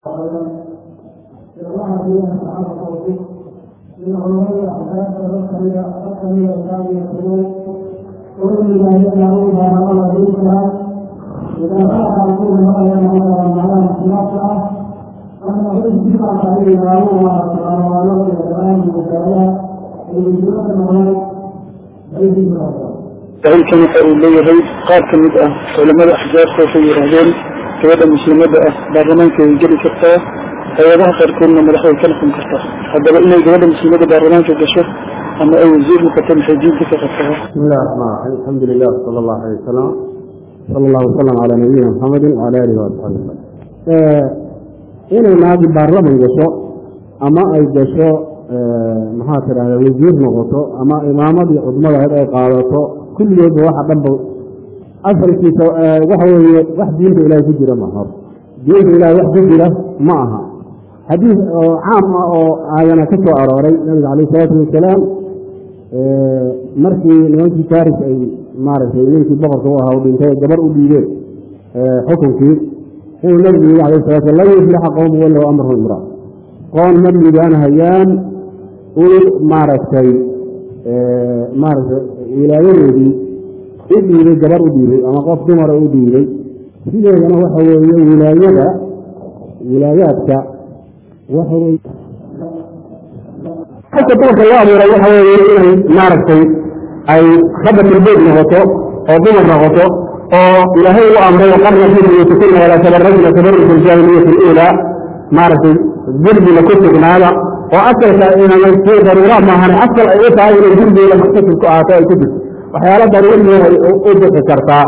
الله فيها تعالى توفيق من علماء احداث الرسل الرسل الثاني القلوب ومن جاهلنا ما امر به اذا راى رسول الله ينهى عن اختلافها أنه يجب عليه معلومة ومعلومة الآن المتابعة ويجب أن saciilkan waxa uu leeyahay qaar ka mid ah culamada axjaabta waxay yidhaahdeen gabadha muslimada ah baarlamaanka way geli kartaa hay-adaha qaarkoodna madaxday ka noqon kartaa haddaba inay gabadha muslimada baarlamaanka gasho ama ay wasiir noqoto maxay diinta ka qabtaa بسم الله الرحمن الرحيم الحمد لله صلى الله عليه وسلم صلى الله وسلم على نبينا محمد وعلى اله وصحبه وسلم inay naagi baarlaman gasho ama ay gasho maxaa tidahda wasiir noqoto ama imaamadii cudmadaheed ay qaadato kulligeedba waxa dhanba asalkiisa waxa weeye wax diinta ilaahay ku jira ma hor diinta ilahay wax ku jira ma aha xadiis oo caam ah oo aayana ka soo arooray nabiga calayh isalaatu wasalaam markii nimankii faris ay maaragtay ninkii boqorka u ahaa u dhintay gabar u dhiibeen xukunkii inuu nabigu yii alayh salatu slam lan yuflixa qowmu walow amrahum imra qoon ma liibaanhayaan u maaragtay maaragtay wilaayadoodii u dhiibay gabar u dhiibay ama qof dumara u dhiibay sideedana waxa weeye wilaayada wilaayaadka waxa weye xagka dumarka loo abuuray waxa weeye inay maaragtay ay khabatulbeyd noqoto oo dumar noqoto oo ilaahay u amray waqarna fi buyuutikuna walaa tabarajna tabaruj aljaahiliyati اluulaa maaragtay gurbiga ku sugnaada oo asalka inay si daruura maahane asal ay u tahay inay gurbigeeda muxtasib ku ahaato ay ku jirto waxyaala daruurigeeda ay u bixi kartaa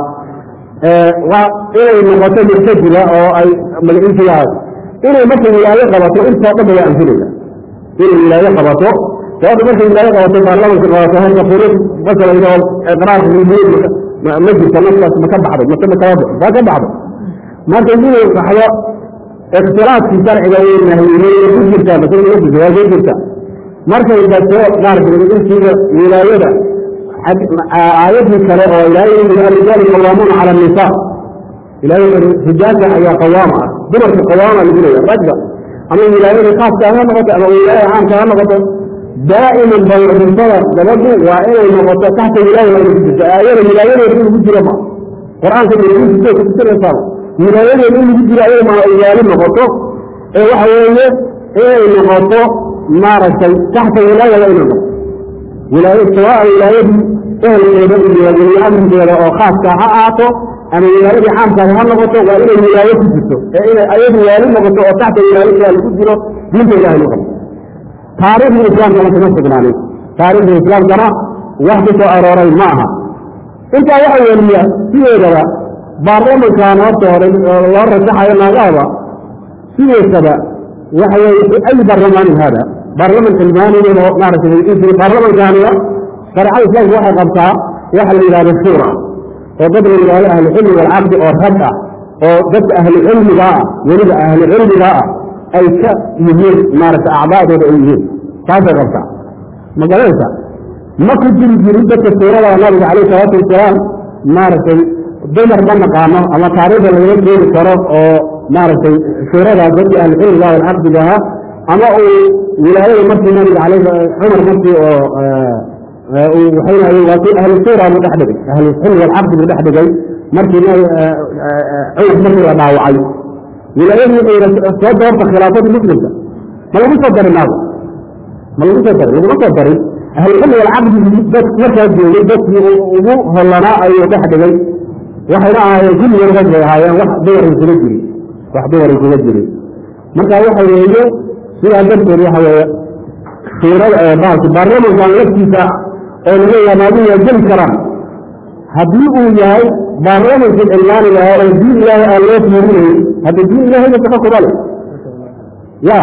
inay noqoto murtajiba oo ay magaciisigaas inay markay wilaayo qabato intoo dhan bay anfinaysa inay wilaayo qabato gabadha markay wilaayo qabato baarlamanka qabato halka furuud masalan oo iqraarka rubiyad ma jirta naftaas ma ka baxday mase ma kala baxo waa ka baxday marka inuu baxdo ikhtilaafkii sharciga uu nahyiyey ku jirtaa masala ma jirta waa ku jirta markay gato maaragtay insiga wilaayada aayadii kale oo ilaahay yii alrijaalu qawaamuuna cala annisaa ilaahay rijaalka ayaa qawaama ah dumarka qawaama lagu leeya ragga ama wilaayada khaaska ha noqoto ama wilaayada caamka ha noqoto daa'iman bawrxisada gabadhu waa inay noqoto taxta wilaaya waa inay ku jirto aayada wilaayadeeda in lagu jiro ma qur-aanka diinta ku tusinaysaa wilaayadeeda in lagu jiro ayada ma ilaali noqoto ee waxa weeye inay noqoto maaragtay taxta wilaaya waa inay noqoto wilaaya sawaa wilaayadii ehelkeeda iyo weli amrigeeda oo khaaska ha ahaato ama wilaayadii caamkaada ha noqoto waa inay wilaayo ku jirto ee inay ayadu waali noqoto oo taxta wilaayada lagu jiro diinta ilahay lagu qabto taariikhda islaamkana kuma sugnaanin taariikhda islaamkana wax ku soo arooray ma aha intaa waxa weliya sideedaba baarlamankan horta hore loo rajaxayo naagahaba sideesaba waxa weye ay barlamaanin hada baarlaman cilmaaniga oo maaragtay baarlamankaaniga shareecada islaamka waxay qabtaa waxa la yidhahdo shuura oo dad la yidhahdo ahlucilmi walcaqdi oo rag ah oo dadka ahlucilmiga ah weliba ahlucilmiga ah ay ka yihiin maaragtay acdaadooda ay yihiin taasay qabtaa ma garanaysa ma ku jiri jirin dadka suurada nabiga calayh salaatu wasalaam maaragtay dumar ma naqaano ama taariikhda lagala keeni karo oo maaragtay suuradaas dadkii ahlucilmiga walcaqdiga ahaa ama uu wilaayada markii nabiga calay cumar markii oo uu waxaynahay waa kii ahlu suura buu dhex dhigay ahlucilmi walcaqdi buu dhex dhigay markii cumar markii la dhaawacay wilaayadii wuxuu yidhi soo doorta khilaafada muslimka ma lagu soo darin naago ma lagu soo darin laguma soo darin ahlucilmi walcaqdi dad markaa joogay dadkii ugu hollanaa ayuu dhex dhigay waxayna ahaayeen kulligood rag bay ahaayeen wax dumar isuga jirin wax dumar isuga jirin marka waxa weeye sidaa darteed waxa weeye suurada baalki baarlamankan laftiisa oo laleeyaha naaguhu waa geli karaan haddii uu yahay baarlamankii cilmaaniga ah oo diin ilaahay aan loo fiirinayn hadda diin ilaahayba shaqo kuma leh ya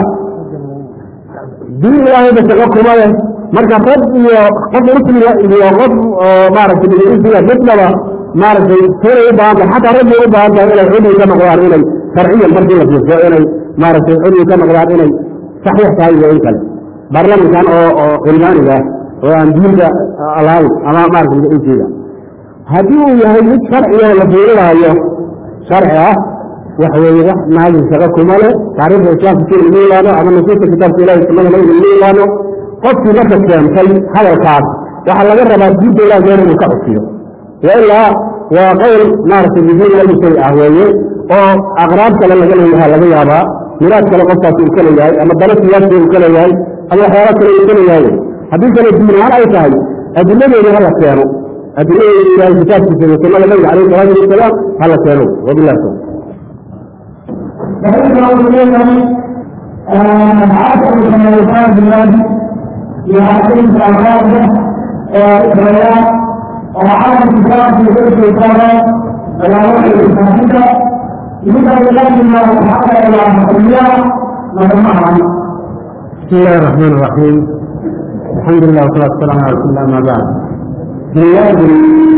diin ilaahayba shaqo kuma leh marka rag iyo qof muslima iyo qof maaragtay dhigisiga midnaba maaragtay sunay u baahan tahay xataa raggay u baahan tahay inay cudwi ka noqdaan inay sharciyan markii la fiirso inay maaragtay cudwi ka noqdaan inay saxiix tahay iyo in kale baarlamankan oo oo cilmaaniga oo aan diinta lahayn ama maaragtay dhigisiga haddii uu yahay mid sharciga la fiirinaayo sharci ah wax weeye wax naagin shaqa kuma leh taariikhda islaamka si lagu yaqaano ama nusuusta kitaabka ilahi sunnada nabiga lagu yaqaano qofkii marka keentay hadalkaas waxaa laga rabaa diinta ilaah meel inuu ka cusiyo wailaa waa qowl maaragtay muhiim lagu shay ah weeye oo aqraab kale laga leeyaha laga yaabaa miraad kale qofkaas uu ka leeyahay ama dalo siyaasi uu ka leeyahay ama waxyaala kale uu ka leeyahay haddii kale diin ahaan ay tahay adiladeeda hala keeno adiladeeda ilahay kitaabkiisa iyo sunnada nabiga calayhi salaatu wasalaam hala keeno wabillahi tawfiq فإنه يقول عشر سنوات بالله يعطيك أولاده وإخوانه وعلى الكتاب في كل شيطان ولا وحي الفاتحة لذا يقدم ما حتى إلى الحكمية وجمعها بسم الله الرحمن الرحيم الحمد لله والصلاة والسلام على رسول الله ما بعد بلاد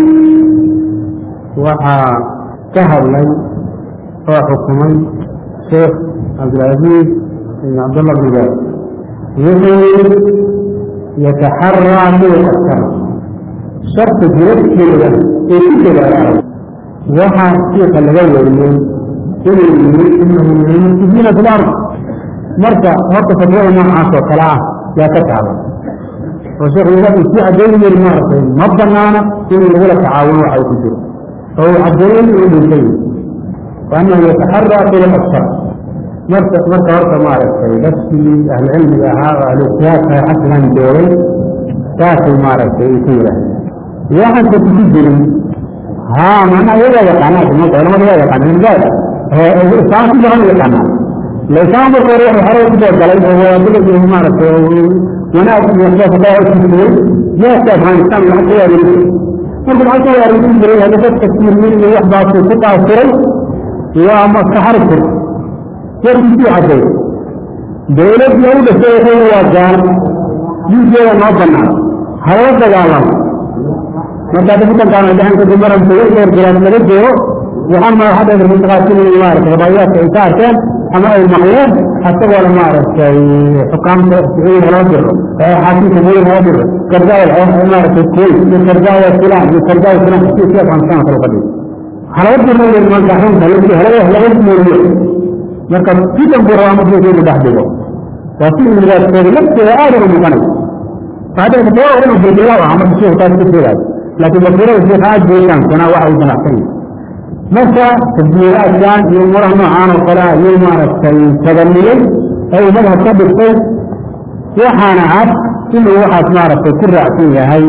waxaa ka hadlay oo xukumay sheekh cabdilcaziiz ibn cabdullah bin baaz wuxuu yataxaraa kuwa sharta jirabkeeda ee ku dadaala waxaa shiika laga wariyey inuu yiri inahu min mufsidiina fi lard marka horta fatwada noocaas oo kale ah yaa ka taaban oo sheekh wuxuu sii cadeyn yiri maaragtay ma banaana in lagula tacaawuno waxa uu ku jiro oo uu cadeeyey inuu dhintay waanahu yataxaraa tulab ashar marka marka horta maaragtay dadkii ahlucilmiga ahaa oo ahluijtihaadka xasigan joogay saasay maaragtay ay ku yidhahdeen waxaanka kuku jirin haa macnaha iyagaa yaqaanaa umada culamada waa yaqaanaa ilbaad isaan ku badan yaqaanaa laisaan marka hore wuxuu xore ku doogalay oo waadada iyo maaragtay wanaag iyo waxbaas daa kusiyey jeeska afghanistan lacag ka waareegay marka lacag ka waareegin jiray hadda dadka sirmin iyo waxbaasuu ku taasiray waa maskaxarfur warkiisii caday dawladii u dhashay wuxuu waa gaal diinkeeda noo banaan halala dagaalamo marka dafitankaan dhaxanka dumaran kuga dheergalaad laga joogo waxaan madaxda mutaqaasimiin maaragtay rabayaadka ay ka arkeen ama ay maqleen asagoo maaragtay xukaamta sacuudiga loo diro xaakimka guud loo diro gardaaya maaragtay kuwait iyo gardaaya fulan iyo gardaaya fulan si si afghanistan kale ka dhigo halaba dirna weyn marka xunta halaba halaba mooriyo marka sidan buu rabaa markuu soo dhex dhigo waa si imidaadkooda lafteeda aad uga muuqanay بعد كده هو انه بالله وعمل شيء كان كده لكن بصيره في حاجه كان كنا واحد جناحين متى تدبيرات كان يوم وراه معانا وقلا يوم عرفت تغنيين أي مذهب كبير قيس وحانا عاد إنه واحد معرفت كل رأسية هاي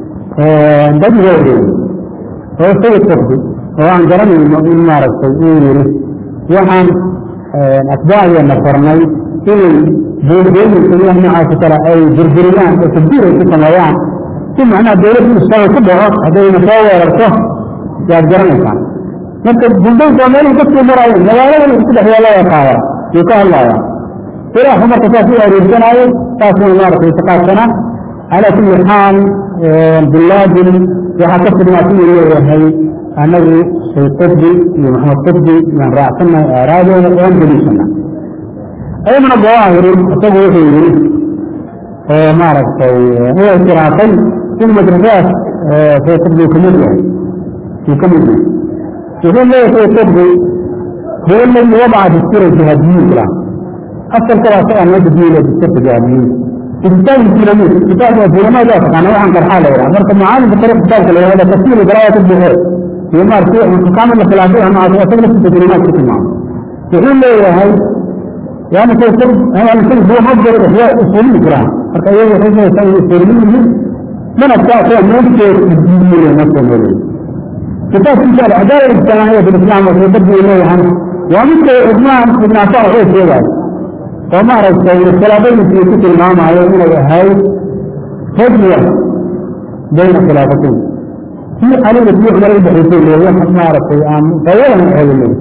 بدي غيره هو سيد تبدي هو عن جرمي من معرفت يقولي وحان أتباعي النصرني إنه بين الدنيا مع ترى أي جرجريان وتدبير في سمايان ثم أنا دولة المستوى كبرى هذا ينفاوى ورسوه يا جرمي كان marka bundaynka meel dadku maraayo magaalada isku dhex yaala qaada iyo ka hadlaya ilaahu marka saas u aroorsanaayo saasna maaragtay taqaasana calaa kulli xaal bilaadin waxaa ka fidnaa inuu leeyahay anagu shay qudbi iyo maxamed qudbi yaan raacsannahay aaraadooda waan deliishana ayadana dawaahirin isagu wuxuu yiri maaragtay u ictiraafay in madrasaas shay qudbi kamid yahay uu kamid yahay يقول لا يتوقفه هو الذي وضع دستور الجهاديين له أصل كلا سواء ما تدين دستور الجهاديين كتاب الديناميت كتاب الديناميت لا تقع نوعا كالحالة يعني أمرك معالم بطريقة كتاب كلا هذا تفسير براية الجهاد يوم أرسل من قام الخلافة مع أصل في الديناميت كتب معه يقول لا يا هاي يعني كيف أنا أقول هو مصدر إحياء أصولي الكلام حتى يوم يحسن يسوي أصولي من أبتاع فيها ممكن الدينية نفسه كتاب في العدالة الاجتماعية في الإسلام وتبدي إليه عنه ومثل إجماع ابن عطاء غير ذلك وما رأيت الخلافين في كتب الإمام عليه من هاي تجميع بين الخلافتين في حليل في عمر البحثين اللي هو ما رأيت الآن طويلا من هذا الليل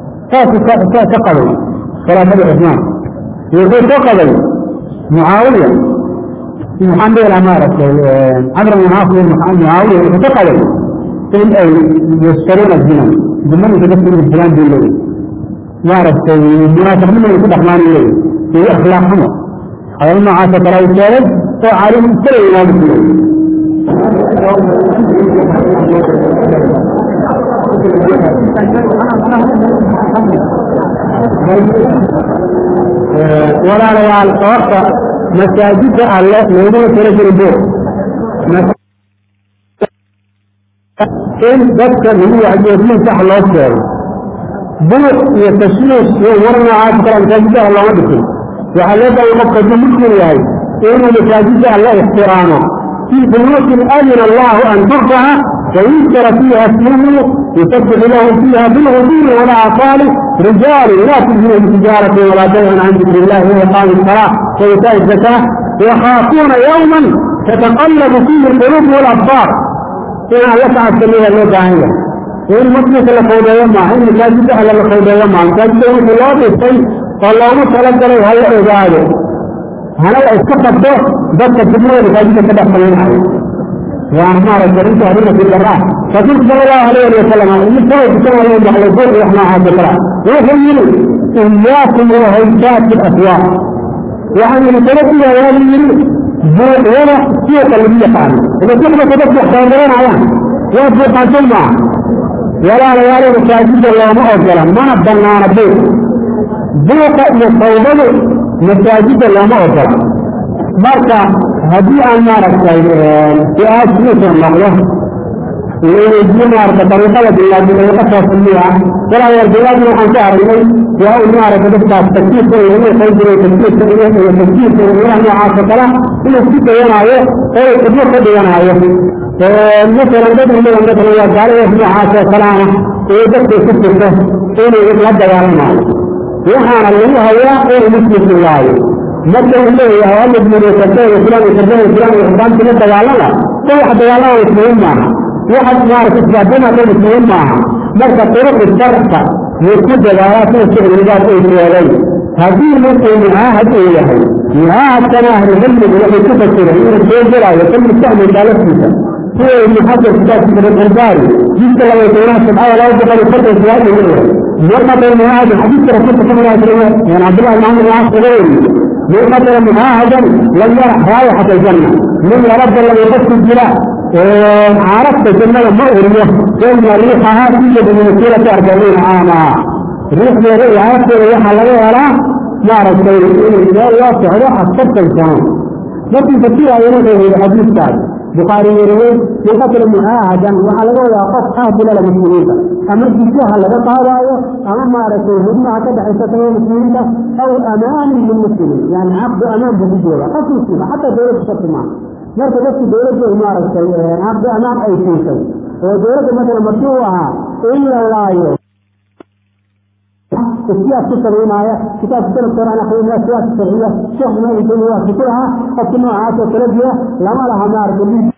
فقدوا خلافة العثمان يقول فقدوا معاوية في محمد الأمارة عمرو بن عاصم معاوية فقدوا in ay yastaruna zina dumanka dadka inay filaan bay leeyihin maaragtay munaafiqnimo ay ku dhaqmaan leeyihin iyo akhlaaq xumo hadal noocaasa kale ay sheegay oo caalim kala imaami ku leeyihin walaalayaal sababta masaajidda alle looguma tala jirin buuq in dadka lagu wacdiyo sax loo sheego buuq iyo tashwiish iyo war noocaas kale masaajidda alle looma dhisin waxaa loo baahay qofka hadduu muslim yahay inuu masaajidda alle ixtiraamo في بيوت أذن الله أن ترفع ويذكر فيها اسمه يسبح له فيها بالغدو والآصال رجال لا تلهيهم تجارة ولا بيع عن ذكر الله وإقام الصلاة وإيتاء الزكاة يخافون يوما تتقلب فيه القلوب والأبصار إن يسعى السميع اللوكاهية إن مسلك لقود يوم إن مساجد أهل لقود يوم مساجد يوم الله بالسيء والله مسألة له هيا عباده هنا استقبل ده ضد الجمهور مساجد كده خلينا وأنا ما رجعت هنا في الجراح فقلت صلى الله عليه وسلم إن سوى بسوى يوم على الظهر وإحنا هذا الكلام ويقول إياكم وهيجات الأسواق يعني نتلقي يا ولي ولا سوق اللي يفعل إذا كنت تدفع خيرين عليها ويبقى جمع ولا ليالي مساجد الله ما أفضل ما نبدلنا نبيه بوق يصوبه مساجد الله ما أفضل مركا هدي أن نارك في آسف النقلة ويجي نارك طريقة بالله بطريقة سميها ولا يرجع من عن شعر إليه وهو نارك تبقى تكتيك ويهي خيجر وتكتيك ويهي وتكتيك ويهي عاصة كلا إنه سيكا ينعيه هو يتبقى قد ينعيه مثلا بدر من مثلا يقال يهي عاصة كلامه ويدك سكته إنه يتلدى يعلمه وحان الله هو إنه مسلم الله marka uu leeyahay alla ibnureekatay fulan ikatay fulan ixdaan kula dagaalama ko wax dagaalama ismuhim maaha waxaad maarata isbaadama dhan ismuhim maaha marka turuqi sharka yuu ku dagaalaa sida shicrigaas ay sheegay haddii markuu mucaahad uu yahay mucaahadkana ahlucilmigu waxay ku fasiray inuu soo gelaayo kan mustacmalkaa laftiisa sida ibnu xajar kitaabkiisa albaari jidka laba tobnaad sabcada laba boqol iyo konton siyaad uu leeyahay مرقة المعاهد حديث رسول صلى الله عليه وسلم يعني عبد الله بن عمرو بن العاص غيره من قتل معاهدا لم يرح رائحة الجنة من رب لم يبث الجلاء عرفت الجنة مؤرية كان ريحها توجد من مسيرة أربعين عاما ريح من ريح عرفت ريحها لا يرى ما رسول الله يوسع ريحها ستة سنة لكن تسير ينظر إلى حديث ثاني بخاري يروي من قتل معاهدا وعلى ولا قف قاتل المسلمين أما الجيشها لغا قاضايا أما ما رسول الله كده حيثة المسلمين أو أمان للمسلمين يعني عقد أمان بالجيشة قد مسلمة حتى دولة الشرط معه مرة بس دولة إمارة عقد أمان أي شيء ودولة مثلا مشروعها إلا الله يوم السياسة الشرعية كتاب سنة القرآن أخيرا السياسة الشرعية شيخ ما يقول هو كتبها قد نوعات وتلبية لما لها نار كبير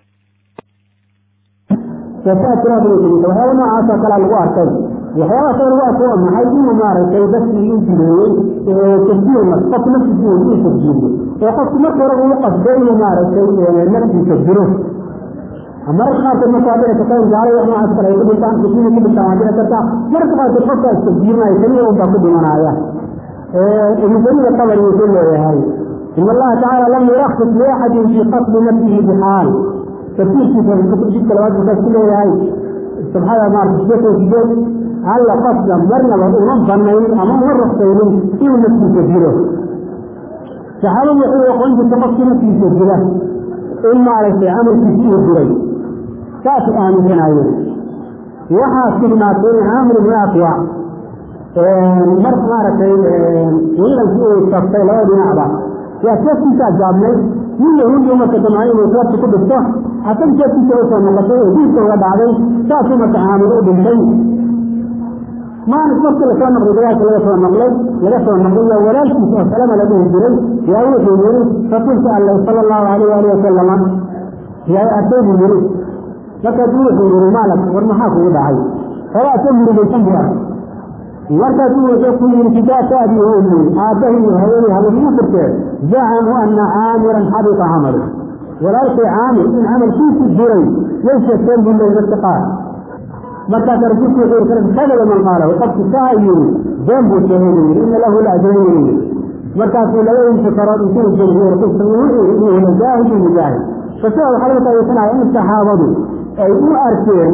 فساة تراب الوجود وهذا نوعات وكلا الواقع وهذا كان الواقع ما حيث ممارسة بس يمكن تسجيل قد نفس الدين في تسجيل وقد نقر وقت بين ممارسة نفس تسجيله مرة خاطر مصادر تكون جاري وما أذكر يقول إنسان كثير من التواجد كذا مرة خاطر فكر التسجيل ما يسميه وباقي بمنايا ابن جرير الطبري يقول له هاي إن الله تعالى لم يرخص لأحد في قتل نفسه بحال تفسير في الكتب جدا الواجب بس كله هاي سبحان الله ما تثبت وتثبت على قصد مرنا وأمم ظنين أمام مرة خيرين إيه نفسه تسجيله فحاول يقول يقول أنت تقصد نفسه تسجيله إما على في عمل في سوء الدري كاس آمن عيون وحا سبنا كون عامر من أقوى مرت مارتي ولا سوء التفصيل لا بنعبا يا كيف انت جابني من يوم يوم تجمعين وثلاث كتب الصح حتى كيف انت وصل مقطعي ديك وبعدين كاس ما تعاملوا بالشيء ما نفكر لسان الرجال لا يسوى النقل لا يسوى النقل ولا يسوى السلام لديه الجري يا أوحي يريد فقلت الله صلى الله عليه وآله وسلم يا أتوب يريد لقد يوحي يريد مالك والمحاك يدعي فلا تمر بالسنبرة مركز يقول من كتاب أبي وأمي آته وهيري هذا المفرق زعموا أن عامرا حبط عمله وليس عامر إن عمل فيه الجري ليس السلم من الاتقاء متى ترجوك غير كذا من قاله وقد تساهل ذنب الشهيد إن له الأجرين متى في لا ينفكر يكون الجمهور قصة إنه مجاهد مجاهد فسأل حضرتك يسمع إن الصحابة أي أرسل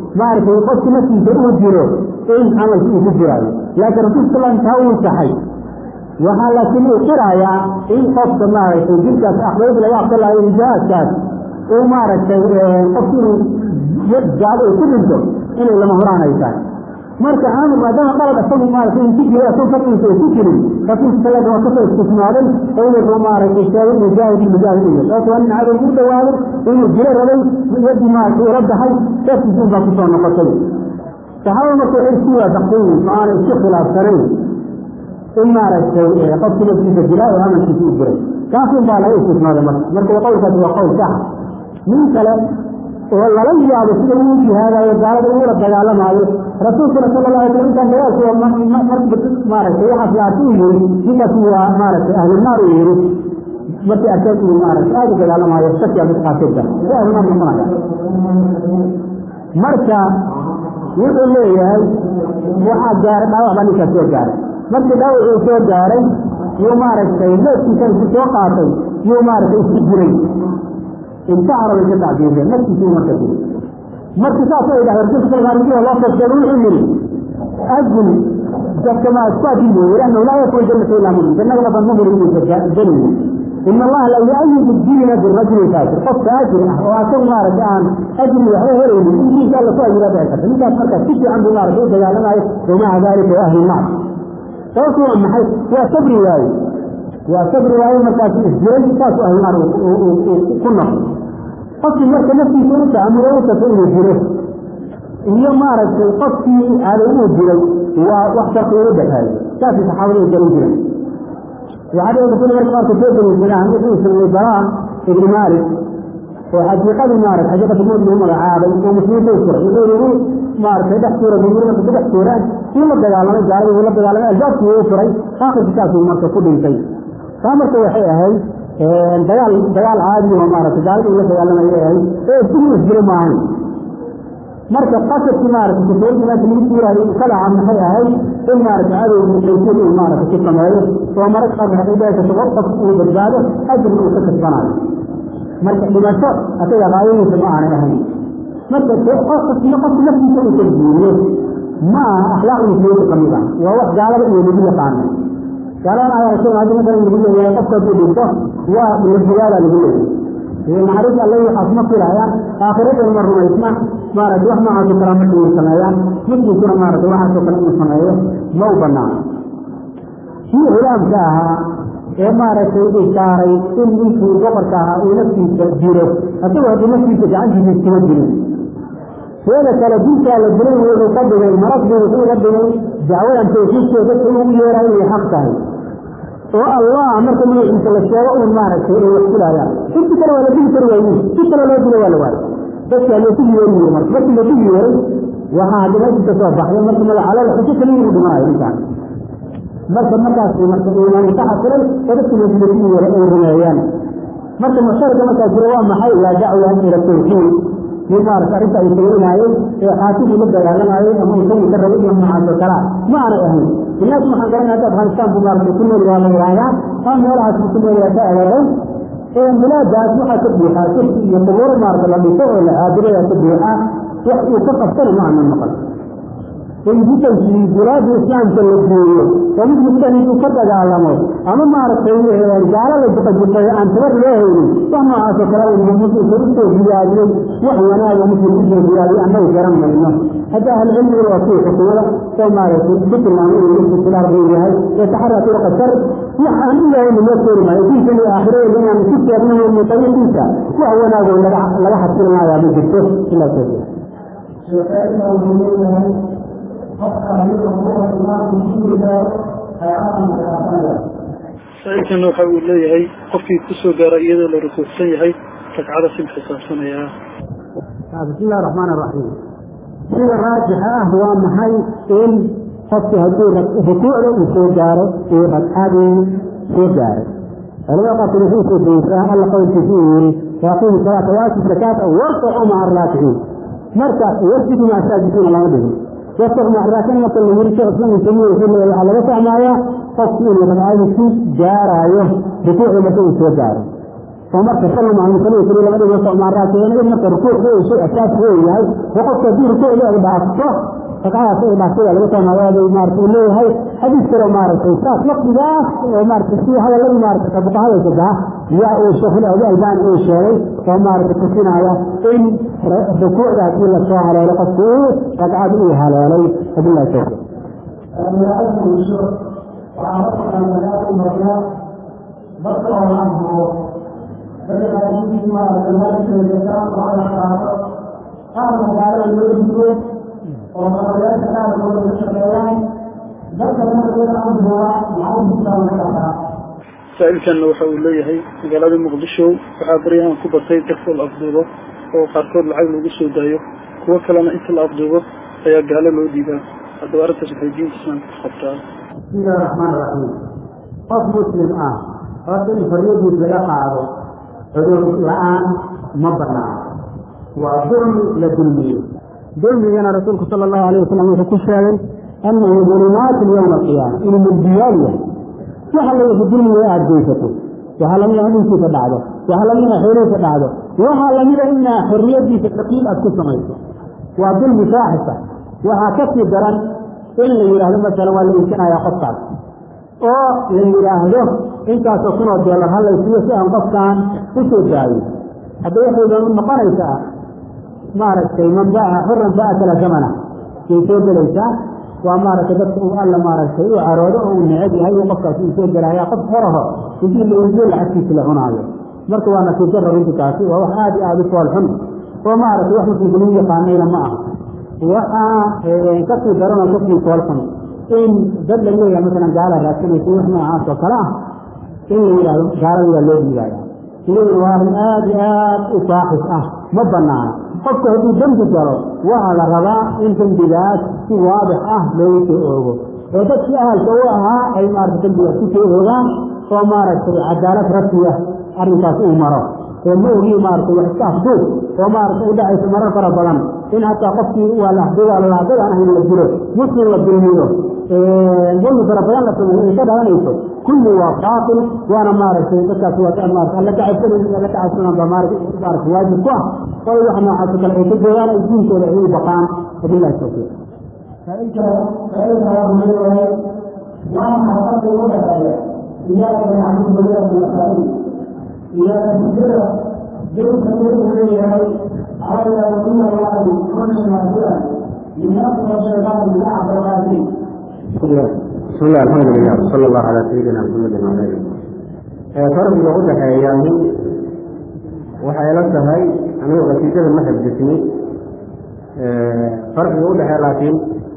maaragtay qofki naftiisa uu jiro in camalki uu ku jiraayo laakiin rasuulka sal taa uu saxay waxaa laakiin uu qirayaa in qofka maaragtay jirkaas akhdayada laga aqbalayo jihaadkaas uu maaragtay qofki inuu gaado uu ku dhinto inay lama huraan ay tahay marka aamir maadaama qalad asagu maaragtay in ku jiro asagu fadligiisa ay ku jirin rasuulka sal waa kasoo istisnaaday oo inuu maaragtay sheegay mujaahid mujaahid iyo sababto waa nin cadow ugu dhawaaday inuu jiro rabay yadii maaragtay ula baxay dartiisa unbaa kusoo noqotay saxaabada marka waxay isku waafaqsan yihiin oo aanay isku khilaafsanayn in maaragtay qofki naftiisa dilaa oo amalkiisa u jiray kaasun baa laga istisnaaday marka marka qowlkaasi waa qowl saxa nin kale oo lala yaabo sida uu jihaadayo gaalada uula dagaalamaayo rasuulkuna sala la alay slam intaan dagaalku maaragtay waxaas laatu u yiri ninkaas waa maaragtay ahlunaar uu yiri markii arkeen uu maaragtay aada u dagaalamaayo shakiya mid qaasida si ahlunaar noqonaya marka wuxuu leeyahay waxaa gaaray dhaawac baa ninkaas soo gaaray markii dhaawac uu soo gaaray yuu maaragtay leedkiisa intu soo qaatay yuu maaragtay isku jiray intahara bay ka tacbiireen naftiisii marka jiri markii saas ay dhahay rasuulka sal alay loo soo sheegay wuxuu yidhi ajil dadka ma isku adilmo liannahu laa yakun jannata ilaa mumin jannada laban mumin inuu gelayo in allaha la yuayidu diina birajuli faajir qofka ajri ah oo asagu maaragtay aan ajri waxba helaynin intiisa alla ku ajira dhici karta ninkaas markaa si fiican buu maaragtay u dagaalamayo wamaca dalika wa ahli naar sababtu waa maxay waa sabri waaye waa sabri waaye markaas isjiray saasu ahli naar ku noqo qofkii marka naftiisa u taamuro u tato inuu jiro iyo maaragtay qofkii cadow uu jiray waa wax farqi u dhexeeyo saasay saxaabada u garan jireen waxaa dhici karta marka qaarka soo daliishadaan wuxuu sameeyey baraa ibni maalik oo xaqiiqadii maaragtay xaqiiqatu mawd lagu magacaabay oo muslimiinta u furay wuxuu yidhi maaragtay dhex tuura bumir marka ku dhex tuuraan kii la dagaalamay gaaladii uu la dagaalamay albaabkii uu furay aakhirka saasuu marka ku dhintay taa marka waxay ahayd dagaal dagaal caadi oo maaragtay gaaladii uu la dagaalamay ahayd ee isdili isdilo maahayn marka qasadkii maaragtay kafooyinka meesha lagu tuuraayo ka dhaca maxay ahayd in maaragtay cadowgu qaysin uu maaragtay ku sameeyo oo mararka qaar waxay dhici karta qof uu badbaado ajrna uu ka kasbanayo marka dhimasho asaga qaayadiisa ma aanay ahayn marka qofkina qofka naftiisa uu tarjiiriyo ma aha akhlaaq muslimiinta kamid ah waa wax gaalada iyo lagu yaqaano gaaladan ayaa rasuul hadii masalan lagu leeyahay qofka hadduu dhinto waa dhimashogaada lagu leeyahay naxariis alle waxaas ma filayaan aakhiradan ma rumaysna maaragtay wax noocaasoo kale marka uu sameeyaan muslimkuna maaragtay waxaasoo kale inuu sameeyo ma u banaano kii hulaamka ahaa ee maaragtay ishaaray in ninkii boqorka ahaa uu naftiisa jiro asagoo haddii naftiisa gacantiisa iskuma jirin teeda kale dinkaa la dilay wuxuu ka dhigay marasbi wuxuu ka dhigay dacwadan tawxiidkeeda dadka ugu yeeraa inay xaq tahay oo allah marka magaciisa la sheego uun maaragtay ay wax filaayaan inti kale waa la dili kari waayin si kale loo dilo waa la waayo dadkaa looku yeeri yiri marka markii lagu yeeray waxaa hadda meeshiisa soo baxday marka magaca la xujo kaliya inuu dhimanayo ninkaan marka markaas marka iimaan ka xasilay oo dadka meesha lagu yeeray ay rumeeyaan marka musharka markaa jira waa maxay laa dacwa ila tawxiid nin maarata arrinta ay samaynaayeen ee xaakimuu la dagaalamayay ama isagu ka rabay iyo noocaasoo kalaa ma aanay ahayn ilaahi waxaan garanaya hadda afghanistan buu maarata ku nool waa la yidhaahdaa aa meelahaas buu ku nool yahay ka ereeray ee bilaadaas waxaa ka buuxaa shirki iyo qubuuro maarata la dhiso oo la caabudaya ka buuxaa wax uu ka qabtana ma aanan maqan in jitankii bilaada islaamka la geeyo oo mid mustan intuu ka dagaalamo ama maaragtay gaalo la juqajuqay aan tabar loo haynin wax noocaasoo kale uu muslimka usoo diyaariyey wax wanaaga muslim usoo diyaariyey annagu garan mayno hadda ahlucilmiga waa kuwii xukumada oo maaragtay ku tilmaamay inuu muslim khilaaf buu yahay ee taxara turuqa shar wax aan ilahayna loo keeni maayo diinkan iyo aakhiradeeda inaan ku sheegno min tariiqiisa wax wanaagoo laga laga xasilinayaa ma jirto ilaa tawfiiq saa-ilkana waxa uu leeyahay qofkii kusoo gaara iyadoo la rukuucsan yahay ragcada sim xisaabsanayaa bismi illahi raxmaan raxiim sida raajixa ah waa maxay in qofki hadduu rukuucda uu soo gaaro uu ragcadii soo gaaray culamada qaarkood wuxuu soo daysaa alla qowlkiisa uu yiri waaqimu salaata waatu zakaata warkacu maca araakiciin marka wasjudu maca saajidiina lama dhigin warkacu maca raakiin marka la yiri sheekh islam tamiya wuxuu leeyahay waxaa laga fahmayaa qofku inuu ragcadiisi gaaraayo rukuucda marka uu soo gaaro oo marka sallam aan kaliya kaliya laga dhigo soomaaraad keenay marka rukuuc uu shay asaas uu yahay oo qofka haddii rukuucda ay dhaafto ragcadaas ay dhaaftay laga taamaado maaragtay uu leeyahay xadiis kale maaragtay saas waqtigaas oo maaragtay si hadalladii maaragtay fuqahada sadaa yaa uu sheekhu albani uu sheegay oo maaragtay tusinaya in rukuucda haddii la soo haleelo qofku uu ragcad uu haleelay wabillahi tawfiiq dadka oo aan hubo dadkaasii maaragtay markeeda qaar magaalada loo digo oo maqayaasha qaarkooda ka shaqeeyaan dadka markeeda aan huba maxay jirtaan ka dhaqaa saa-ilkanna waxa uu leeyahay magaalada muqdisho waxaa baryahan ku batay dadka la afduubo oo qaarkood lacag lagu soo daayo kuwo kalena inta la afduubo ayaa gaalo loo dhiibaa haddaba arrintaas waxay diinta islaamka ku qabtaa bismillahi raxmaan raxiim qof muslim ah horta in xorriyadiis laga qaado cudur la-aan ma banaano waa dulmi la dulmiyo dulmigana rasuulku sala allahu alayh wasalam wuxuu ku sheegay annahu dulumaatu yowma alqiyaama inuu mugdiyaal yahay waxa la wixi dulmiga aada geysato waxaa lamida hadinkiisa dhacdo waxaa lamida xoolihiisa dhacdo waxaa lamida inaa xorriyadiisa taqiil aad ku samayso waa dulmi faaxisa waxaa ka sii daran in la yidhaahdo masalan waa la iibsanayaa qofkaas oo la yidhaahdo intaasoo kunoo doolar halaysiiyo si aan qofkaan u soo daayo hadda waxay doon noqonaysaa maaragtay man baa xuran baa kala zamana yay soo gelaysaa waa maaragtay dadka uu alla maaragtay u caroodo oo uu neceb yahay uu qofkaas uu soo gelaya qof xoraho intii la iibiyo lacagtiisa la cunaayo marka waa nasiib darra runti kaasi waa wax aada iyo aada u fool xun oo maaragtay wax muslimka lagu yaqaanayna ma aha waxaa kasii daranoo kasii fool xun in dad la leeyahay masalan gaala raadsanaysa wax noocaas oo kale ah in la yidhahdo gaalada waa loo dhiibaya iyaduna waa arrin aada iyo aada u faaxis ah ma banaana qofka hadduu dembi galo waxaa la rabaa in dembigaas si waadix ah loogu soo oogo oo dadkii ahalka u ahaa ay maaragtay dembigaas ku soo oogaan oo maaragtay cadaalad rasmiya arrinkaas uu maro oo ma ogii maaragtay wax iska afduub oo maaragtay u dhacaysa marar fara badan in hataa qofkii waa la afduuba lalaadadaan ahayn la dilo muslim la dulmiyo dulmi fara badan la sameeyo ay ka dhalanayso kulli waa baatil waana maaragtay dadkaas waa maarata alla kacabsanay alla kacabsanaan baa maaragtay maaragtay waajib ku ah oo wax noocaas oo kale ay ka joogaan ay diinkooda ay u baqaan wabillahi tawfiiq فإنت فإنت رجل وأنا حصلت ولا إياك نعبد وإياك نستعين إياك نذكر جئت تدعو إليه على رسول الله كل ما جاء لنصر الشيطان بلعب الغازي بسم الله الحمد لله وصلى الله على سيدنا محمد وعلى اله farqiga u dhexeeyaani waxay la tahay anigu qasiidada ma xifdisni farqiga u dhexeeya laakiin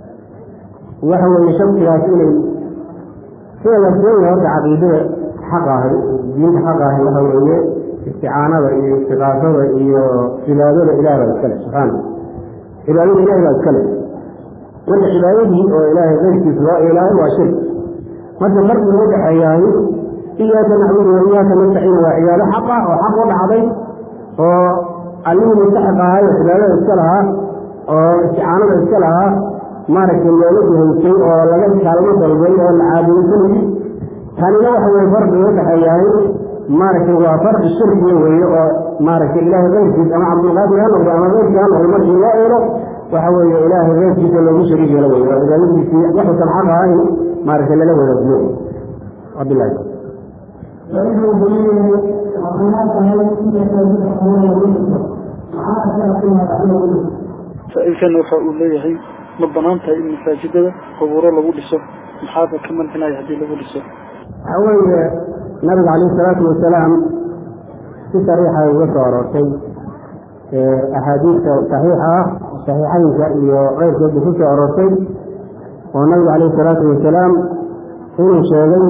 waxa weeye shamsigaas inay sida la sheegaya horta caqiidada xaq ahi diinta xaq ahi waxa weeye isticaanada iyo istiqaasada iyo cibaadada ilaah baa iskale subxaana cibaadada ilahi baa iskale marka cibaadadii oo ilaahay keyrkiisa loo ilaahay waa shirk marka farqiga u dhexeeyaahi iyaaka nacbudu wa iyaaka nastaciin waa cibaado xaq ah oo xaq u dhacday oo allihii mustaxiq ahay oo cibaadada iska lahaa oo isticaanada iska lahaa maaragtay looga duhaysay oo laga kaalmo dalbay oo la caabudasanayay tanina waxa weye farqiga u dhexeeyaahi maaragtay waa farqi shirkiga weeye oo maaragtay ilaahay keyrkiis ama cabdulqaadir ha noqdo ama keyrkii ha noqdo markii loo eelo waxa weeye ilaahay keyrkiisa loogu shariik yeelo weye oo cibaadadiisii waxuusan xaq ahayn maaragtay lala wadaajiyo wabilahi فإنه بنيه وهناك هل يتكون ويسر معاك فيما تعلم saa-ilkan waxa uu leeyahay ma banaan tahay in masaajidada qubuuro lagu dhiso maxaaba ka mancinaya haddii lagu dhiso waxaa weeye nabiga calayhi salaatu wasalaam si sariixa uga soo aroortay axaadiista saxiixa ah saxiixaynka iyo keyrkoodba ku soo aroortay oo nabiga calayhi salaatu wasalaam inuu sheegay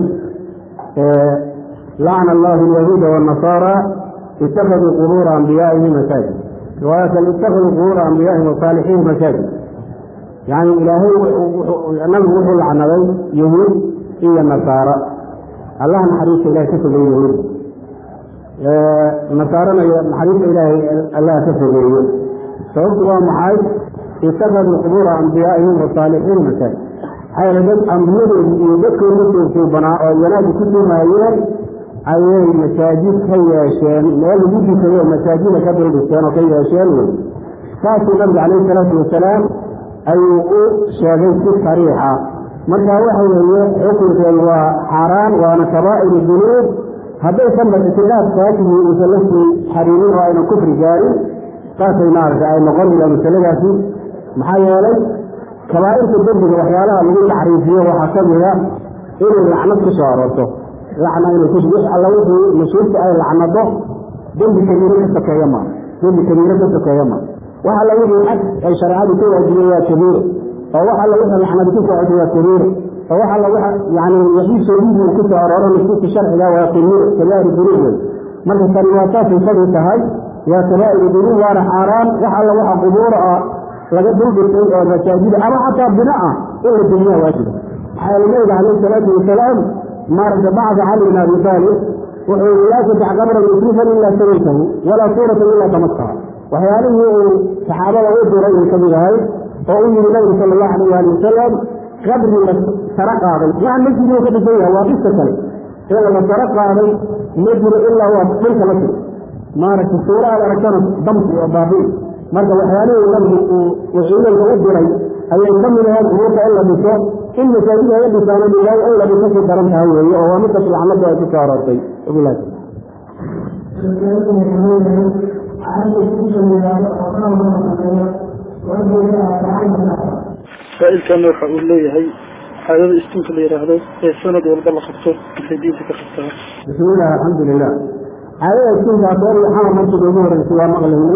lacna allahu alyahuuda waannasaara itakaduu qubuura ambiyaa'ihi masaajid riwaayatan itakaduu qubuura ambiyaa'ihi wasaalixiihi masaajid yani ilaahay nabigu wuxuu lacnaday yahuud iyo nasaara allaha naxariista ilahay ka fogeeye yahuud nasaarana naxariista ilaahay allah ka fogeeye sababtu waa maxay itakaduu qubuura ambiyaaihim wasaalixiin masaajid maxaa yeele dad ambiyadoodi iyo dadkooda suubanaa oo wanaaga ku tuumaayeen ayay masaajid ka yeesheen meel lagu dukado oo masaajida ka duldhisteen oo ka yeesheen wey saasuu nabigu calayhi salaatu wasalaam ayuu u sheegay si sariixa marka waxa weeye xukunkeedu waa xaaraan waana kabaa'iru dunuub haddaysan ba ictiqaad saakihii uusan la sii xariirin oo aynan kufri gaarin saasay maaragta ay noqonaysaa masaladaasi maxaa yeelay kabaa'irta dembiga waxyaalaha lagu taxriifiyo waxaa ka mida inay lacnad ku soo aroorto lacna inay ku wix alla wixii nusuusta ay lacnado dembi kabiiro ka sokeeya ma dembi kabiiro ka sokeeya ma wax alla wixii xag ay shareecadu ka waajibiyey waa kabiiro oo wax alla wixii lacnadi ku socotay waa kabiiro oo wax alla waxa yani wixii soodiidii ku soo arooro nusuusta sharciga waa kabiiro kabaa'ir dunuub wey marka tani waa saasay fadhi tahay waa kabaa'iru dunuub waana xaaraan wax alla waxa qubuura ah laga duldhisay oo masaajida ama xataa bina ah in la dumiyaa waajiba maxaa yeele nabiga calayhi salaatu wasalaam maaragta bacda cali bin abi taalib wuxuu yii laa tadax qabran musrifan ilaa sawaytahu walaa suuratan ilaa tamaskaha waxyaalihii uu saxaabada u diray ay kamid ahay oo u yiri nabigu sala allahu alayh ali wasalam qabri la saro qaaday maa masjiduu ka dhisan yahay waa qisa kale in la saro qaaday ma jiro ilaa waa dhulka la siro maaragta suura aad aragtana damsi oo baabi'i marka waxyaalihii nabigu uu ciidanka u diray ayay ka mid ahayd umuurta in la dhiso in masaajida la dhisaano bilaay in la dhiso ku daran tahay weeye oo waa midkas lacnada ay ku soo aroortay wabilahi saa-ilkana waxa uu leeyahay caadada istinka la yidhaahdo ee sanad walba la qabto maxay diinta ka qabtaa bismillahi alxamdu lilah caadada istinkaas or waxaa markii ugu horeysay waa maqlaynay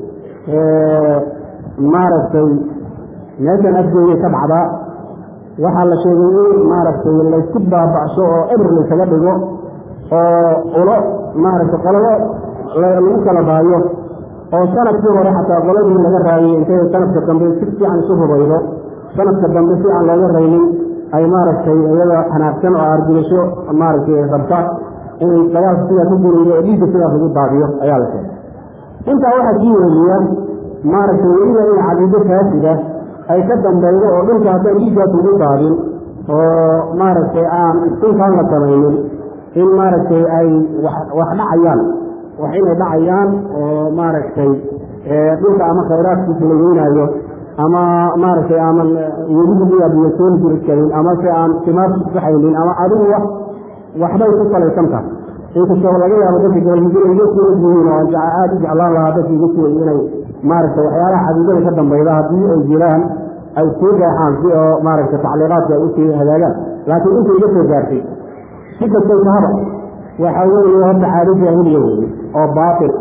maaragtay meeshan afgeeyay ka dhacdaa waxaa la sheegay in maaragtay laysku baaba'sho oo ebr laysaga dhigo oo ulo maaragtay qolado lagu kala baayo oo sanadkii hore xataa qoladii laga raayay intay sanadka dambe si fiican isu hubaydo sanadka dambe si aan looga raynin ay maaragtay iyada xanaagsan oo argudasho maaragtay rabta inay dagaalka sidaas u guraydo oo dhiigga sidaas ugu daadiyo ayaa la sheegay intaa waxaa sii weliya maaragtay weliba in caqiido faasida ay ka dambeydo oo dhulka haddaan dhiiggaas ugu daadin oo maaragtay aan dhulkaan la samaynin in maaragtay ay wax dhacayaan wax inay dhacayaan oo maaragtay dhulka ama khayraadkiisa la weynaayo ama maaragtay ama weligiiya biyosoon jiri karin ama se aan timaarku baxaynin ama adigu wax waxbay ku salaysan tahay inkastoo laga yaabo dadka gobolmudug iga soo yihiin oo aada u jeclaan lahaa dadka iga soo inay maaragtay waxyaalaha caqiidada ka dambayda haddii ay jiraan ay sii deexaan si oo maaragtay tacliiqaadka ay usii hagaagaan laakiin inta iga soo gaartay si kastay tahaba waxa weeye horta caado jaahiliya weeye oo baatil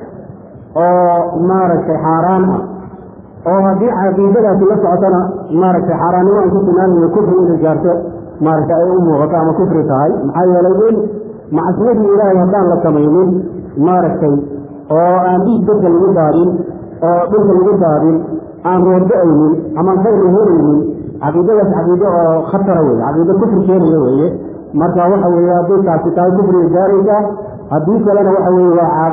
ah oo maaragtay xaaraan ah oo haddii caqiidadaasi la socotana maaragtay xaaraannimo ay ku tilmaamayo kufri inay gaarto maaragtay ay u muuqato ama kufri tahay maxaa yeelay in macsiyadii ilaahay haddaan la samaynin maaragtay oo aan dhiig dadka lagu daadin oo dhulka lagu daadin aan roorda-aynin amaan khayr la helaynin caqiidadaas caqiido oo khatara weye caqiido kufri keenaya weeye marka waxa weeye hadday taasi tahay kufriga gaaraysa haddii kalena waxa weeye waa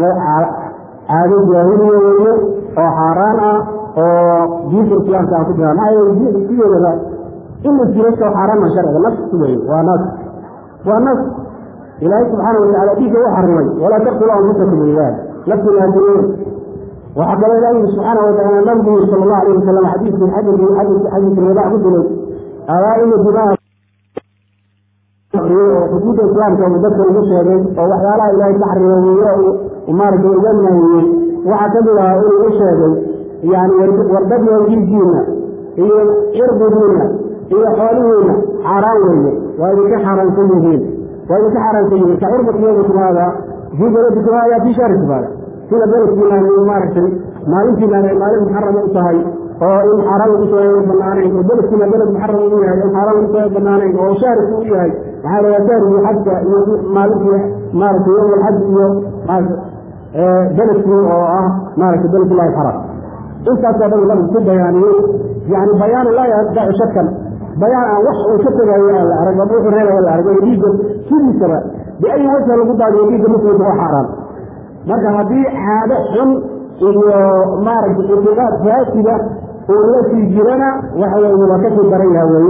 caado jaahiliya weeye oo xaaraan ah oo diinta islaamka aan ku jira maxaa yeele sideedaba in la jiro soo xaaraan ma sharciga nafsi weye waa nas waa nas ilaahay subxaana watacala dhiigga u xarimay walaa taqtulu anfusakum ilaah nafsina hadiyeyn waxaa kaloo ilaah yiri subxaana watacala nabigu yiri sala allahu alayh wasalam xadiiskii xadiiskii xadiiskii ridaa ku dilay alaa ina dimaa oo xuduudda islaamka uu dadka ugu sheegay oo waxyaalaha ilaahay ka xarimeeyey maaragtay uga nahiyey waxaa ka mid ahaa inuu u sheegay yani wardadyo dhiiggiina iyo cirdigiina iyo xoolihiina xaaraan weeye waa idinka xaaraansan yihiin waa idinka xaaraansan yihiin ka cirdikum yawmikum haada fii baladikum haada fii shahrikum haada sida beledkiinaan ay maaragtay maalintiinaan ay maalin muxarama u tahay oo in xaaraan lagu soo banaanayn oo beledkiina beled muxaram u yahay in xaaraan lagu soo banaanayn oo shahriku u yahay maxaa laga shahrigii xajka iyo maalintii maaragtay yowm alxaj iyo beledkii oo ah maaragtay beledullahi xaram intaasoo dhan nabigu ku bayaaniyey yani bayaan laa yadacu shakan bayaan aan wax uu ka tegayo aan la arag ama wuxuu reebaya la arag oo dhiigga sidiisaba biayi wajha lagu daadiyo dhiigga muslimka waa xaaraan marka haddii caado xun iyo maaragtay ictiqaad faasida uu la sii jirana waxa weeye waa kasii daran yaha weeye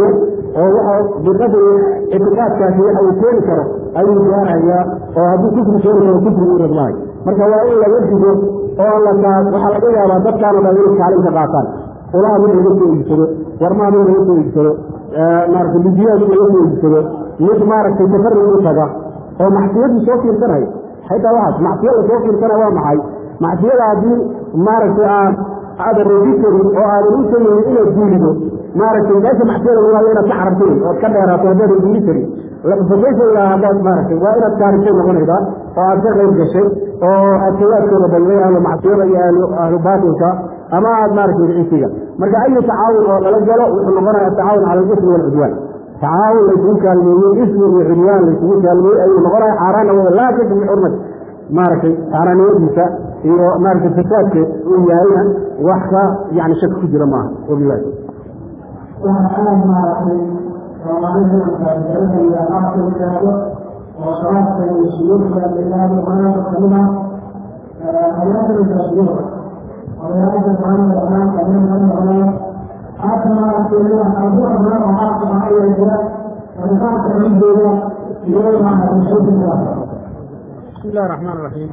oo waxa biqadri ictiqaadkaasi waxa uu keeni karo ayuu gaarayaa oo hadduu kufri keeni karo kufri u rabmaayo marka waa in laga digo oo la waxaa laga yaabaa dadkaano dhan inay kaalin ka qaataan ulaha mid laga soo iibsado warmaha mid laga soo iibsado maaragtay bijiyaha mid laga soo iibsado mid maaragtay tafarig u taga oo macsiyadii soo fiirsanaya xitaa waxaas macsiya la soo fiirsana waa maxay macsiyada haddii maaragtay aad aadan roogi karin oo aadan u tegaynin inaad guurido maaragtay meesha macsiyada lagu hayo inaad ka carabtay ood ka dheeraato haddaadan guuri karin lafasaysa haddaad maaragtay waa inaad kaarisay noqonaysaa oo aad ka qayb gashay oo aad sawaadkooda badnay ahlu macsiyada iyo ahlu ahlu baatilka ama aad maaragtay cisiga marka ayu tacaawun oo lala galo wuxuu noqonaya atacaawun cala alismi walcudwaan tacaawun laysugu kaalmeeyey ismi iyo cudwaan laysugu kaalmeeyey ayuu noqonaya xaaraana wada laa kasbi xurmat maaragtay xaaraanimadiisa iyo maaragtay fasaadka uu yahayna wax ka yani shak ku jira maaha wabilahi waxaa aad maaragtay soomaalida kaasiranaya aqalkaaga oo shabaabka iyo suyuurka ilaada quraanka kamid ah hayaatana kaasiyada odayaasha quraanka quraanka kamid ah haata maaragtay hadduu abnaan oo xaqka ah ayaa jira arifaanka cidooda iyo maaragtay shaykinka بسم الله الرحمن الرحيم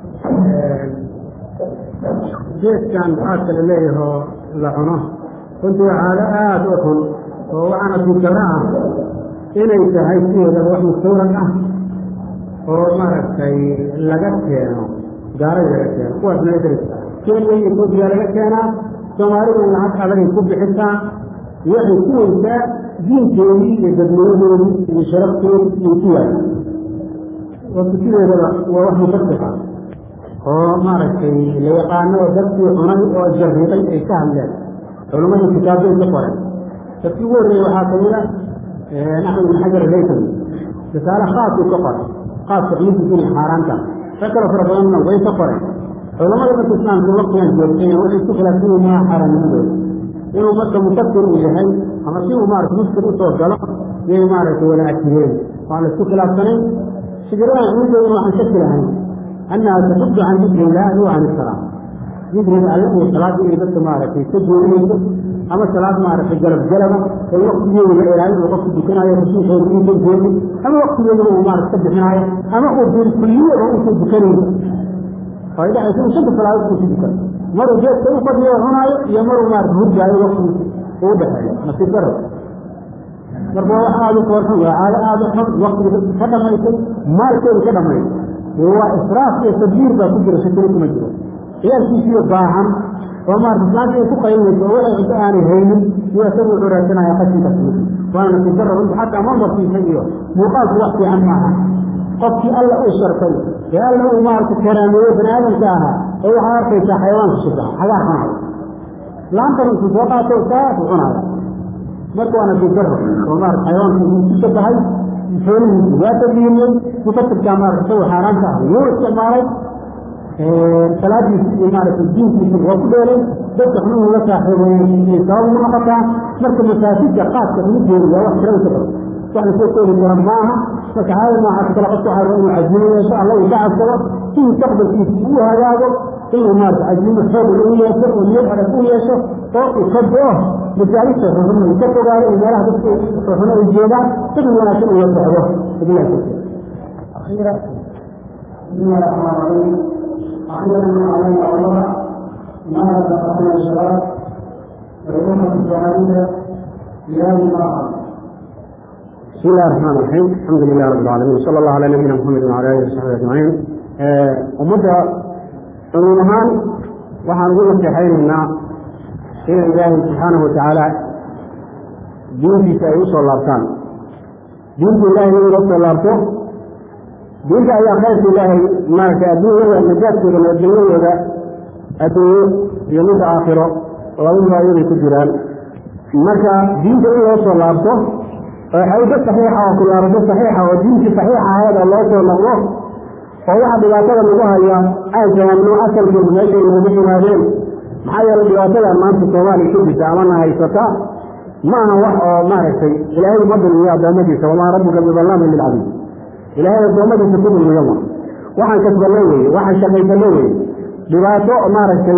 geedkan aadka la leeyahoo la cuno runtii waxaala aada u xun oo waxaana duukara ah inay tahay sideedaba wax mustawrad ah oo maaragtay laga keeno gaalada laga keeno kuwaas naadris kenya iyo etoobiya laga keenaa soomaalida lacag adagay ku bixisaa waxay ku weysaa diinkeedii iyo dadnimadoodii iyo sharafteedii iyo ku yaala wata sideedaba waa wax mufasixa oo maaragtay la yaqaano oo dadkii cunay oo jariiday ay ka hadleen culammadii kitaabbay ka qoren dadkii ugu horreeyey waxaa kamid a axmed ibn xajar alaytami risaale khaasuu ka qoray khaaska cunidiisa inay xaaraanta rag kale fara badanna way ka qoreen culamada marka islaamka waqtigan joogtayna waxay isku khilaafsan yihin maa xaaraanimadooda inuu marka mufasir uu yahay ama si uu maarata muskil usoo galo yay maaragtay wala ajireen waa la isku khilaafsanayn شجران عندنا وعن شكل هاي أنها تصد عن ذكر الله وعن الصلاة ذكر الله والصلاة إلى بس معرفة تجوي أما الصلاة معرفة جلب جلبة الوقت يوم الإعلان وقت الدكان يا رسول الله صلى الله عليه وسلم أما وقت يوم معرفة تبدأ معي أما قلت الكلية وقت الدكان فإذا يكون شد صلاة وقت الدكان مرة جاءت تأخذ يوم هنا يمر معرفة هرجع وقت وده ما تقدر marka wax aada u koorsan waa caado aada u xun waktiga dadka ka dhamaysay maalkooda ka dhamaysay waa israaf iyo tadbiir baa ku jira shakiro kuma jiro ciyaalkiisiyo baahan oo maarata islaanta ay ku qaylinayso oo waxay cunto aanay haynin iyo isagu wuxuu raadsanaya qashinka fudud waana nasiib darro runta xataa mandarkiisa iyo muuqaalku wax fiican maaha qofkii alla uu shartay ee alla uu maarata karaameeyo bani aadamka ahaa ee waxaa arkaysaa xayawaanka shabaha xagaar cunaya laantan intuu soo qaato saas u cunaya marka waana dibdaro oo maarata xayawaanka uu ku shabahay xoolihiisu waa tadliimiyey mufasirkaa maarata isagu xaaraanta ah wuu isticmaalay salaadiisi iyo maarata diinkiisa waa ku dheelay dadka xunuhu la saaxiibayay sabab ugu noqotaa marka masaajidka qaaska xunugeedu waa wax tirada ka badan wax lasoo koobi kara maaha marka caada noocaas kale qofka waxaa inuu cazimo yeesho alla uu ka cabsado si mustaqbalkiisa uu hagaago inuu maarata cazimo xoog u yeesho oo niyad adag u yeesho oo uu ka go-o masaajidka xuxuna uu ka fogaado iyo meelaha dadka xuxuna ay joogaan dad wanaagsan uu la socdo bilahi tawfiiq بسم الله الرحمن الرحيم أخيرا علينا الله ما رزقنا الشباب والأمة الجماهيرية في هذه المرحلة بسم الله الرحمن الرحيم الحمد لله رب العالمين وصلى الله على نبينا محمد وعلى اله وصحبه اجمعين ummadda cumuum ahaan waxaan ugu naseexaynaynaa in ilaahay subxaanahu watacaala diintiisa ay usoo laabtaan diinta ilaahay in loo soo laabto diinta ayaa khayrka ilaahay maaragtay adduunyada najaadkooda nabadgelyadooda adduunyo iyo midda aakhiro labaduba ayaday ku jiraan marka diinta in loo soo laabto oo xawdo saxiixa oo kulaarado saxiixa oo diintii saxiixa ahayd oo loo soo noqdo oo waxa dhibaatada lagu haya aan fahamno asalkeedu meeshay noogu yimaadeen maxaa yeelay dhibaatadan maanta soomaaliya ku jirta amana haysata ma aha wax oo maaragtay ilaahay ma dulmiyo addoommadiisa wamaa rabbuka bidallaamin lilcabiid ilaahay addoommadiisa ku dulmiyo ma waxaan kasbanno weye waxaan shaqaysanno weye dhibaato maaragtay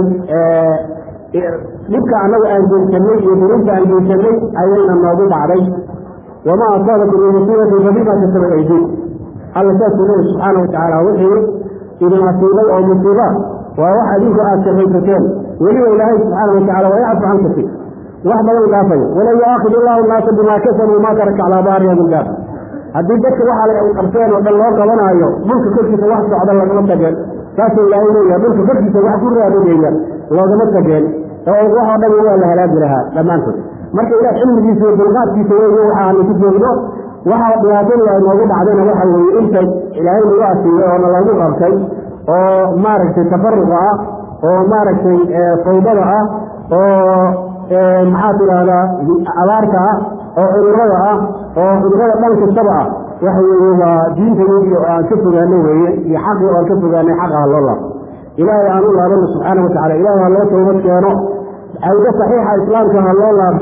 dhibka annagu aan geysanay iyo durinta aan geysanay ayayna noogu dhacday wamaa asaabakum min musiibatin fabima kasabat aydiikum alla saasuu leeyahy subxaana watacaala wixii idin asiibay oo musiiba waa wax adinku aad shaqaysateen weliba ilaahay subxaana watacala waa yacfu can kasiir wax badan dhaafaya walan yuaakhid illahu naasa bimaa kasabuu maa taraka calaa baariha min daab haddii dadka waxa ay qabteen oo dhan loo qabanaayo dhulka korkiisa wax socda lagama tageen saasuu ilaahay leeyahay dhulka korkiisa wax ku raadinaya loogama tageen oo waxoo dhan waa la halaagi lahaa dhammaantood marka ilaah cilmigiisa iyo dulqaadkiisa weeye waxaanu ku joogno waxa dhibaatadii ay noogu dhacdayna waxa weeye inta ilaahay nagu asiiyey oo nalagu qabtay oo maaragtay tafaruqa ah oo maaragtay fawdada ah oo maxaa tidhaahdaa abaarta ah oo cudurada ah oo cudurada dhan kastaba ah waxa weeye waa diintayadii oo aan ka fogaano weeye iyo xaqii oo aan ka fogaanay xaqa ha loo laabo ilaahay aan u laabano subxaana watacala ilahay ha loo tawbad keeno cawdo saxiixa islaamka ha loo laabo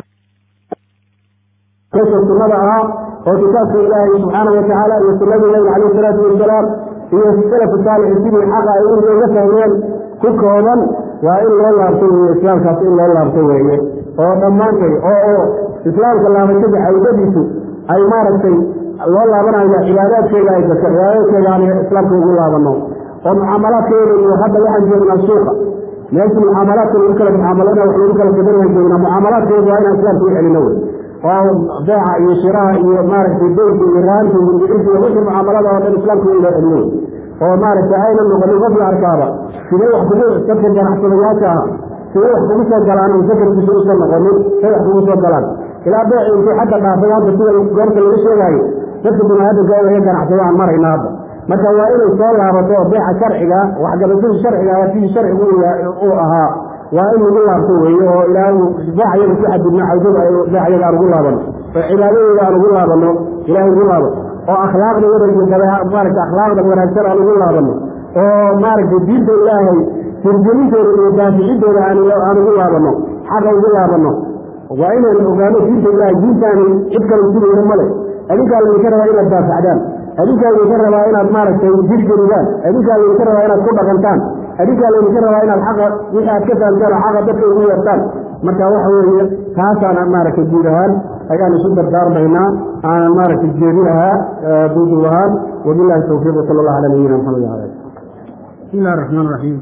dadka sunnada ahaa oo kitaabka ilaahay subxaana watacaala iyo sunnadii nabiga calayh salaatu wasalaam iyo salafu saalixi sidii xaqa ay uga fahmeen ku kooban waa in loo laabto weeye islaamkaas in loo laabto weeye oo dhammaantay oo oo islaamka laabashada cawdadiisu ay maaragtay loo laabanayo cibaadaadkeeda ay gato cibaadaadkeeda aan islaamka ugu laabano oo mucaamalaadkeeda iyo hadda waxaan joognaa suuqa meeshii mucaamalaadka lagu kala mucaamalada wax lagu kala gadanayaan joognaa mucaamalaadkeeda waa inaan islaamka u celino wey oo beeca iyo shiraha iyo maaragtay deynka iyo raanta iyo bicirka iyo wixii mucaamalada oo dhan islaamka in loo celiyo oo maaragtay ayna noqonin qof la arkaaba sidee wax kugu dadka ganacsadayaasha ah sidee wax kugu soo galaan oo sakarkiisa usan noqonin say wax kugu soo galaan ilaa beeci intuu xagga dhaafay hadda sida goorta laga sheegaayo dadka biniaadamka ee ganacsada aan marayna hadda marka waa inay soo laabato oo beeca sharciga waxgabashadii sharciga sidii sharcigu uu ahaa waa in lagu laabto weeye oo ilaahay beecayaga ku xadidno cawdada beecayaga aan ugu laabano oo cibaadadeeda aan ugu laabano ilaahay ugu laabo oo akhlaaqda wadayga maaragta akhlaaqda wanaagsan aan ugu laabano oo maaragtay diinta ilaahay sirgelintooda iyo daaficidooda aan ugu laabano xaqa ugu laabano waa inaan ogaano diinta ilaahay diintaani cid kale sugayna male adinkaa laydinka rabaa inaad daafacdaan adinkaa laydinka rabaa inaad maaragtay jirgelidaan adinkaa laydinka rabaa inaad ku dhaqantaan adinkaa laydinka rabaa inaad xaqa wixii aad ka fahamtaan oo xaqa dadka ugu yeertaan marka waxa weeye taasaana maaragtay guud ahaan ayaan isu dardaarmaynaa aanan maaragtay jeedi lahaa duuduub ahaan wabillahi tawfiiq wasala allahu cala nabiyina maxamed wala bismi illahi raxmaan raxiim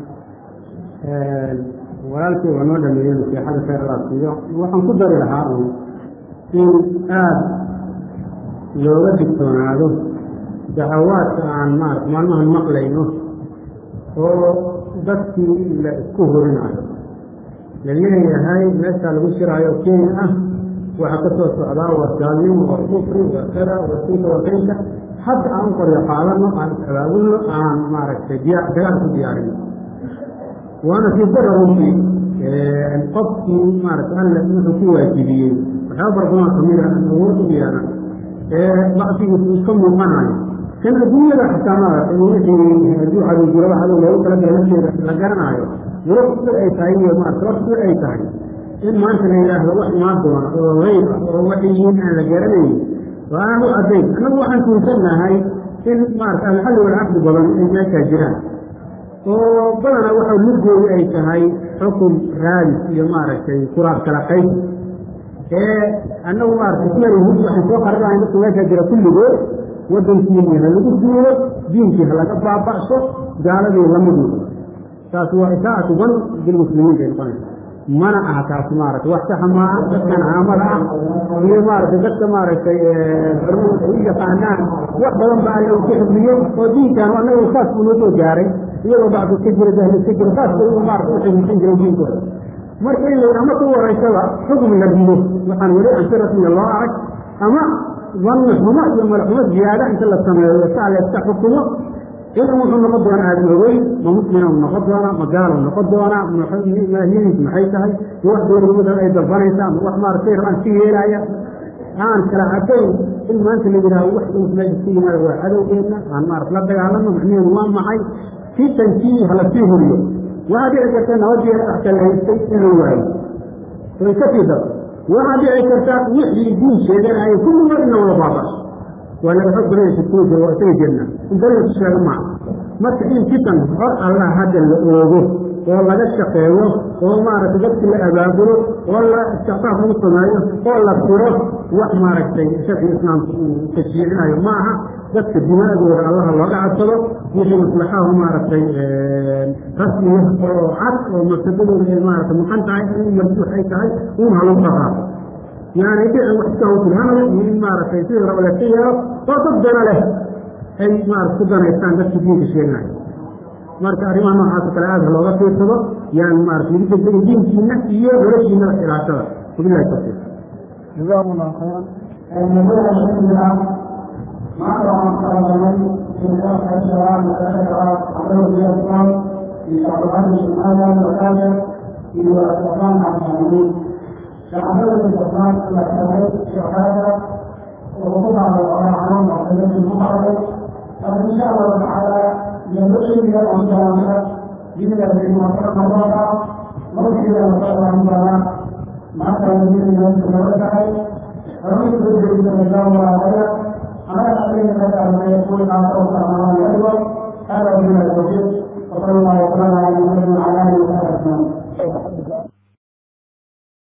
walaalkii waa noo dhameeyey nasiixada khayr allah siiyo waxaan ku dari lahaa un in aada looga digtoonaado dacawaadka aan maarata maalmahan maqlayno oo dadkii la isku horinayo la leeyahay meeshaa lagu shiraayo kenya ah waxaa ka soo socdaa waa gaalnimo waa kufri waa kada waa sinka waa kaynka hadda aan qoryo qaadano aan is-abaabulno aan maaragtay diya dagaal ku diyaarino waana sii dara runtii qofkii maarata alle wuxuu ku waajibiyey waxyaaba barbamaa kamid a awood u yeelan ee bacsigiisu iska muuqanayo kan adduunyada xitaa maarata wixii hadduu cadow jiraba cadow loogu talagala lafteeda la garanaayo duraf sida ay tahay iyo maarata wax sida ay tahay in maanta la yidhaahdo wax imaan doona oo hayb ah oo waxay yihiin aan la garanayn oo aan u caddayn annagu waxaan tuusannahay in maarata alxalli walcaqdi badan ay meeshaa jiraan oo badana waxa mudgoodu ay tahay xukun raadis iyo maaragtay kuraab kala qayb ee annagu maaragtay kulayhud waxaan soo qaranahay dadka meeshaa jira kulligood waddankiini ha lagu duulo diinkii ha laga baaba'so gaaladii lamid noqdo taas waa isaacatu wan bilmuslimiin bay noqonaysa mana aha taas maaragtay wax saxa maaha dadkan caamada ah iyo maaragtay dadka maaragtay barmuud ay u yaqaanaan wax badan ba alla uu ku xifdiyey oo diinkan annagu saas buu noo soo gaaray iyagoo bacdu iska jira jahli iska jira saas bay u maarata u xifdisan jiray diinkooda marka in la ama ku waraysada xukm la rido waxaan weli aan si rasmiya loo arag ama danni xumo iyo malaxumo ziyaada inta la sameeyo saa la iska xukumo idan wuxuu noqon doonaa aada ogeyn ma muslina u noqon doonaa ma gaala u noqon doonaa maahiyadiis maxay tahay ma wax dowladnimada ay dalbanaysa ama wax maaragtay rabaan ka yeelaya aan kala cadayn in maanta la yidhaaho wax uu meesha ka yimaado waa cadowgeena aan maarata la dagaalamo macnaheedu waa maxay fitankii hala sii huriyo waxaa dhici karta nabadii axka la haystay in la waayo way ka sii darto waxaa dhici karta wixii diin sheeganaya kulligood in la wada baabasho waa laga xog badanaysa kuwa jira waa isaga jirna in dariiqu sheega maaha marka in fitan hor allah hadda la oogo oo laga shaqeeyo oo maaragtay dadki la abaabulo oo la istiqfaaf lagu sameeyo oo la firo wax maaragtay sharciga islaamka uu tashriicinayo ma aha dadka dimaadooda allaha looga cadsado wixii maslaxahu maaragtay rasmiya oo cad oo mafsadadooda ay maaragtay muqan tahay in marjuux ay tahay uun ha lagu dhaqaaqo yani dhicin wax iska hawtilhanayo iyo in maaragtay sidii raba layska yeelo oo dad dana leh ay maarata ku danaystaan dadka diinka sheeganayo marka arrimaha noocaasoo kale aada ha looga fiirsado yaan maarata lagu degdegin diinkiina iyo noloshiinaba ilaashada wabilahi tawfiiq jazakum allah khayran الموضوع الشيخ مع قرآن في ذلك الشباب والأشرار حضور الإسلام في شعبان سبحانه وتعالى في الإسلام مع المسلمين فحضور الإسلام إلى التوحيد شهادة ووقوع على القرآن وقيادة المحرم فإن شاء الله تعالى ينبغي من الأنصار من الذين وفقنا الله مرشد وصلى الله مع تنزيل من فمن يريد من الله عليه على أن يتبع ما يكون على أوسع ما أيضا هذا من التوفيق وصلى الله وسلم على محمد وعلى آله وصحبه أجمعين